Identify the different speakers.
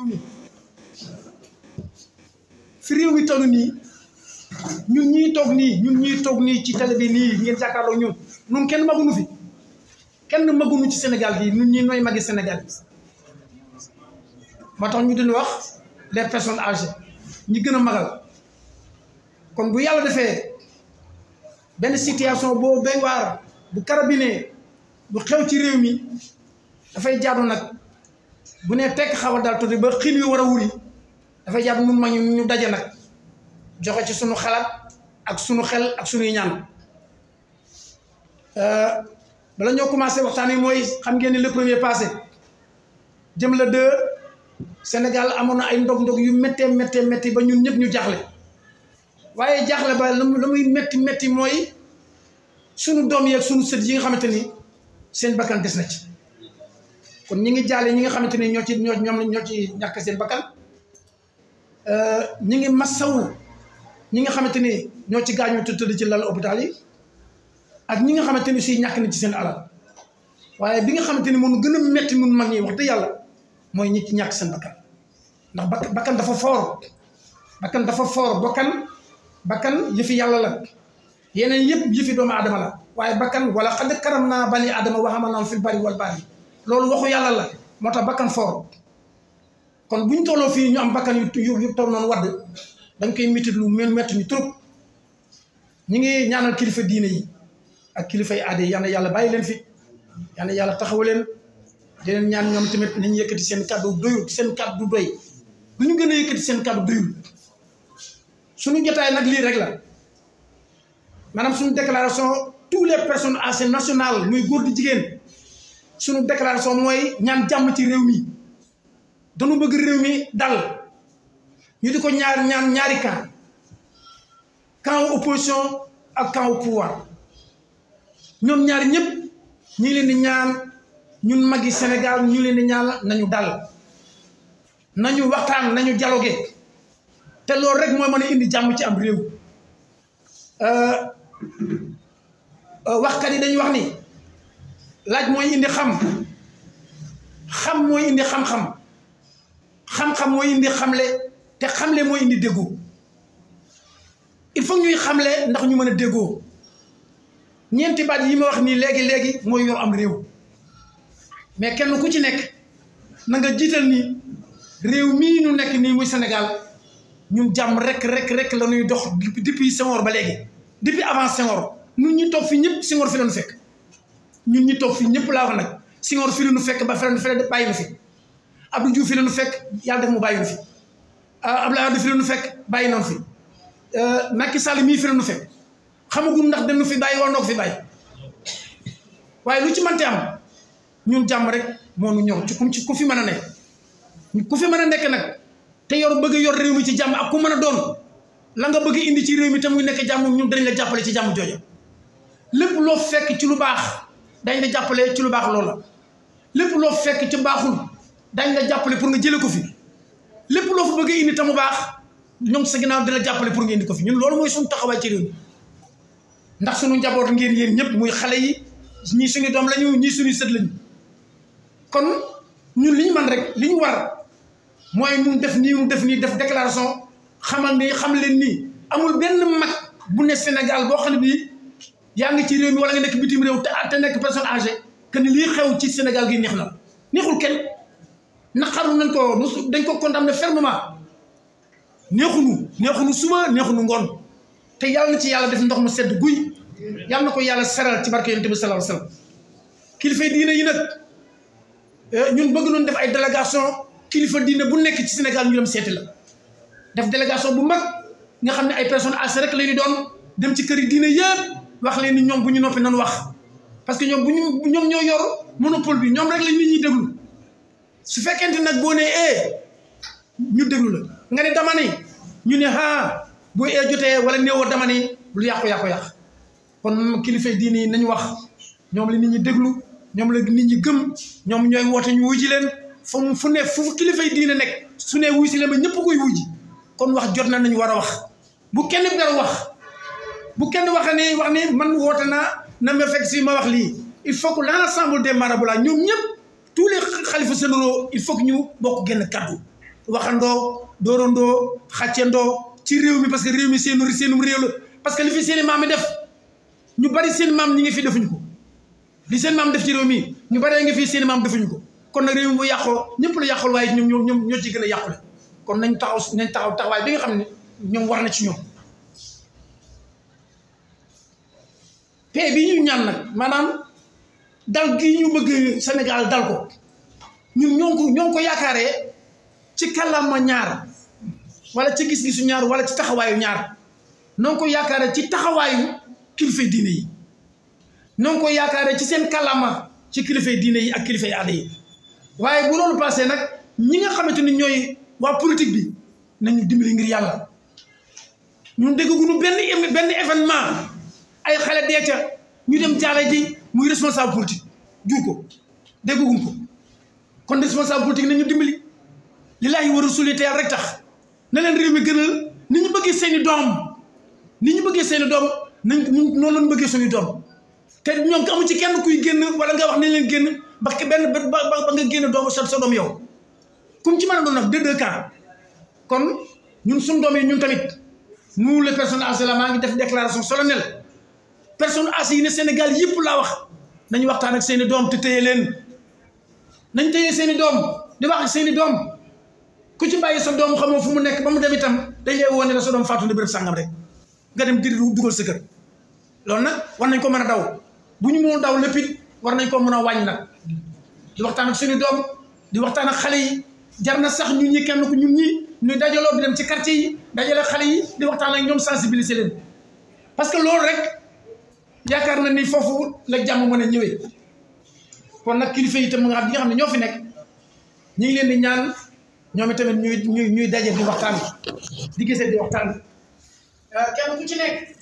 Speaker 1: mi fi réew mi toll nii ñun ñii toog nii ñun ñii toog nii ci télé bi nii ngeen jàkkaarloo ñun ñun kenn magunu fi kenn magunu ci Sénégal bi ñun ñii nooy magi Sénégal bi moo tax ñu dina wax les personnes âgées ñi gën a magal kon bu yàlla defee benn situation boo béy waar bu carabiner bu xew ci réew mi dafay jaadu nag bu nee tekk xaw a daal tuuti ba xiin wi war a wuri dafay jaadu nun ma ñu ñu daje nag joxe ci sunu xalaat ak sunu xel ak sunuy ñaan bala ñoo commencé waxtaan wi mooy xam ngeen ni le premier passé jëm la deux Sénégal amoon na ay ndog-ndog yu méttee méttee métti ba ñun ñëpp ñu jaaxle waaye jaaxle ba la muy métti métti mooy sunu doom yi ak sunu sët yi nga xamante ni seen bakkan des na ci kon ñi ngi jaale ñi nga xamante ni ñoo ci ñoo ñoom ñoo ci ñàkk seen bakkan ñi ngi massawu ñi nga xamante ni ñoo ci gaañoo te tëdd ci lal hôpital yi ak ñi nga xamante ni si ñàkk na ci seen alal waaye bi nga xamante ni moom gën a métti nun mag ñi wax dëgg yàlla mooy ñi ci ñàkk seen bakkan ndax bakkan bakkan dafa foor bakkan dafa foor bakkan bakkan yëfi yàlla la yeneen yëpp yëfi doomu aadama la waaye bakkan wala xad karam naa bani aadama waxama naam fil bari wal bari loolu waxu yàlla la moo tax bakkan foor kon bu ñu tolloo fii ñu am bakkan yu yu toll noonu wadd dañ koy métti lu mel métti ñu trop ñi ngi ñaanal kilifa diine yi ak kilifa yi aada yi yal na yàlla bàyyi leen fi yal na yàlla taxawu leen di leen ñaan ñoom tamit nañu yëkkati seen kàddu doyul seen kàddu doy lu ñu gën a yëkkati seen kàddu doyul suñu jotaay nag lii rek la maanaam suñu déclaration tous les personnes âgées nationales muy góor di jigéen suñu déclaration mooy ñaan jàmm ci réew mi dañu bëgg réew mi dal ñu di ko ñaar ñaan ñaari camp camp opposition ak camp au pouvoir ñoom ñaari ñëpp ñu ngi leen di ñaan ñun magi Sénégal ñu leen di ñaan nañu dal nañu waxtaan nañu dialogué te loolu rek mooy mën a indi jàmm ci am réew waxkat yi dañuy wax ni laaj mooy indi xam xam mooy indi xam-xam xam-xam mooy indi xamle te xamle mooy indi déggoo il faut ñuy xamle ndax ñu mën a déggoo ñeenti baat yi ma wax nii léegi léegi mooy yor am réew mais kenn ku ci nekk na nga jiital ni réew mii ñu nekk nii muy Sénégal ñun jàmm rek rek rek la ñuy dox depuis Senghor ba léegi depuis avant Senghor ñun ñi toog fi ñëpp Senghor fi la ñu fekk ñun ñi toog fi ñëpp laa wax nag Senghor fi la ñu fekk ba fi la ñu fekk bàyyi na fi Abdou Diouf fi la ñu fekk yàlla def mu bàyyi na fi Abdoulaye Wade fi la ñu fekk bàyyi na fi Macky Sall mii fi la ñu fekk xamagum ndax dañu fi bàyyi wala noo ko fi bàyyi waaye lu ci mënti am ñun jàmm rek moo ñu ñor ci ku ci ku fi mën a nekk ku fi mën a nekk nag te yor bëgg yor réew mi ci jàmm ak ku mën a doon la nga bëgg indi ci réew mi te muy nekk jàmm ñun dañ la jàppale ci jàmm jooja lépp loo fekk ci lu baax dañ la jàppale ci lu baax loola lépp loo fekk ci baaxul dañ la jàppale pour nga jële ko fi lépp loo fa bëgg indi te mu baax ñoom sa ginnaaw dina jàppale pour nga indi ko fi ñun loolu mooy suñu taxawaay ci réew mi ndax suñu njaboot ngeen yéen ñëpp muy xale yi ñii suñu doom lañu ñii suñu sët lañu kon ñun li ñu man rek li ñu war mooy ñu def nii mu def nii def déclaration xamal ni xam leen nii amul benn mag bu ne Sénégal boo xam ne bii yaa ngi ci réew mi wala nga nekk bitim réew te te nekk personne âgée que ni lii xew ci Sénégal gi neex na neexul kenn naqaru nañ ko dañ ko condamné fermement neexunu neexunu suba neexunu ngoon te yàlla na ci yàlla def ndox mu sedd guy yàlla na ko yàlla seral ci barke yonent bi sallallahu alayhi wasallam kilifa diine yi nag ñun bëgg noonu def ay délégation kilifa diine bu nekk ci Sénégal ñu dem seeti la def délégation bu mag nga xam ne ay personnes âgées rek la ñu doon dem ci kër yi diine yëpp wax leen ni ñoom bu ñu noppi nan wax parce que ñoom bu ñu ñoom ñoo yor monopole bi ñoom rek la nit ñi déglu su fekkente nag boo nee eh ñu déglu la nga ne dama ni ñu ne ah bu ee jotee wala néewoo dama ni lu yàqu-yàqu-yàq kon kilifa diine yi nañu wax ñoom la nit ñi déglu ñoom la nit ñi gëm ñoom ñooy woote ñu wuy ji leen fu mu fu ne fu kilifa yi diine nekk su ne wuy si leen ba ñëpp koy wuy ji kon wax jot na nañu war a wax bu kenn dara wax bu kenn wax ni wax ni man woote naa na ma fekk si ma wax lii il faut que l'ensemble des marabouts la ñoom ñëpp tous les xalifa généraux il faut que ñu bokk génn kaddu waxandoo doorandoo xàccendoo ci réew mi parce que réew mi seenu seenum réew la parce que li fi seeni maam mi def ñu bari seen maam ñi ngi fi defuñu ko li seen maam def ci réew mi ñu bari ngi fi seen maam defuñu ko kon nag réew mi bu yàqoo ñëpp la yàqul waaye ñoom ñoom ñoom ñoo ci gën a yàqule kon nañ taxaw nañ taxaw taxawaay bi nga xam ne ñoom war na ci ñoom paix bi ñu ñaan nag maanaam dal gi ñu bëgg Sénégal dal ko ñun ñoo ko ñoo ko yaakaaree ci kàllaama ñaar wala ci gis-gisu ñaar wala ci taxawaayu ñaar noo ko yaakaaree ci taxawaayu kilifa diine yi noo ko yaakaaree ci seen kàllaama ci kilifa diine yi ak kilifa aada yi waaye bu loolu passé nag ñi nga xamante ni ñooy waa politique bi nañu dimbali ngir yàlla ñun dégguñu benn benn événement ay xale dee ca ñu dem jaale ji muy responsable politique jur ko dégguñu ko kon responsable politique nañu dimbali lillaahi wa rasuuli te yàlla rek tax na leen réew mi gënal ni ñu bëggee seeni doom ni ñu bëggee seeni doom nañ noonu lañ bëggee suñu doom te ñoom amu ci kenn kuy génn wala nga wax nañ leen génn ba benn ba ba nga génn doom sa sa doom yow comme ci mën a doon nag deux deux cas kon ñun suñu doom yi ñun tamit nous les personnes âgées la maa ngi def déclaration solennelle personnes âgées yi ne Sénégal yëpp laa wax nañu waxtaan ak seeni doom te téye leen nañ téye seeni doom di wax ak seeni doom ku ci bàyyi sa doom xamoo fu mu nekk ba mu dem itam dañ lay wone la sa doom faatu na béréb sàngam rek nga dem diri dugal sa kër loolu nag war nañ ko mën a daw bu ñu mënul daw lépp it war nañ ko mën a wàññi nag di waxtaan ak suñu doom di waxtaan ak xale yi jar na sax ñun ñi kenn ku ñun ñi ñuy dajaloo di dem ci quartier yi dajale xale yi di waxtaan ak ñoom sensibiliser leen parce que loolu rek yaakaar na ni foofu la jàmm mën a ñëwee kon nag kilifa yi tam nga xam nga xam ne ñoo fi nekk ñu ngi leen di ñaan ñoom itamit ñuy ñuy ñuy daje di waxtaan di gisee di waxtaan kenn ku ci nekk